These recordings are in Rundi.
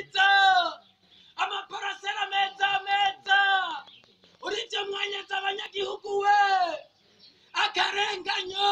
mwiza amaparasera meza meza urivyo mwanyeza abanyagihugu we akarenganyo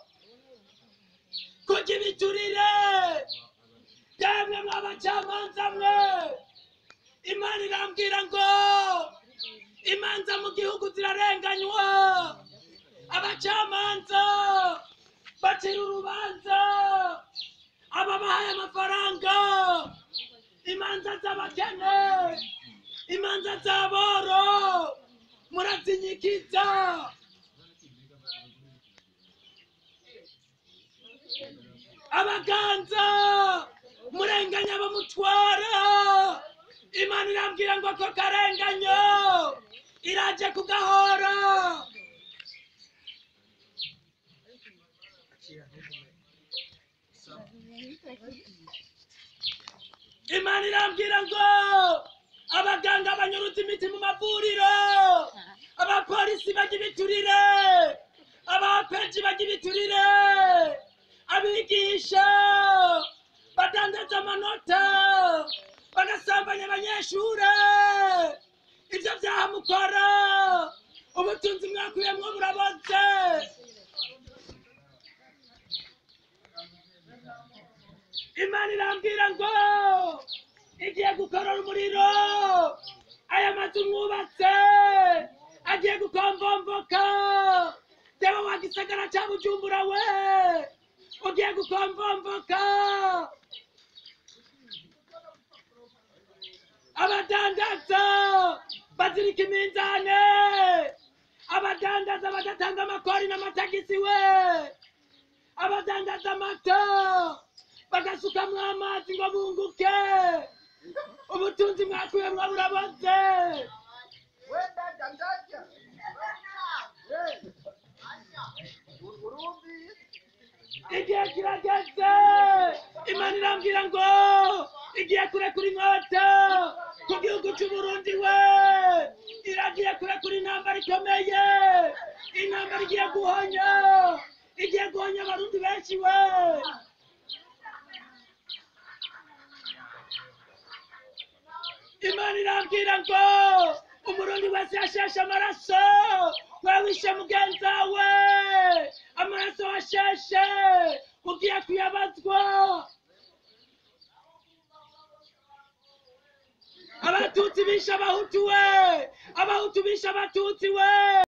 kurya ibiturire yemwe mwabacamanza mwe imana irambwira ngo imanza mu gihugu zirarenganywa abacamanza bacira urubanza ababahaye amafaranga imanza z'abakene imanza z'aboro murazinyikiza abaganza murenganya bamutwara imana irambwira ngo ako karenganyo iraje kugahora imana irambwira ngo abaganga banyuruza imiti mu mavuriro abapolisi bajya ibiturire abapeji bajya ibiturire abigisha badandaza amanota bagasambanya abanyeshure ibyo byaha mukora ubutunzi mwakuyemwo buraboze imana irambwira ngo igiye gukorora umuriro aya mazu mwubatse agiye gukomvomvoka dewe wa gisagara ca bujumbura we ugiye gukomvomvoka abadandaza bazirika iminzane abadandaza badatanga amakori n'amatagisi we abadandaza amata bagasukamwo amazi ngo bunguke ubutunzi mwakuyemwo buraboze igihe kirageze imana irambwira ngo igiye kurekura inkota ku gihugu c'uburundi we iragiye kurekura intambara ikomeye intambara igiye guhonya igiye guhonya abarundi benshi we imana irambwira ngo umurundi wese yasheshe amaraso wewishe mugenza we amaraso washeshe ugiye kuyabazwa abatutsi bishe abahutu we abahutu bishe abatutsi we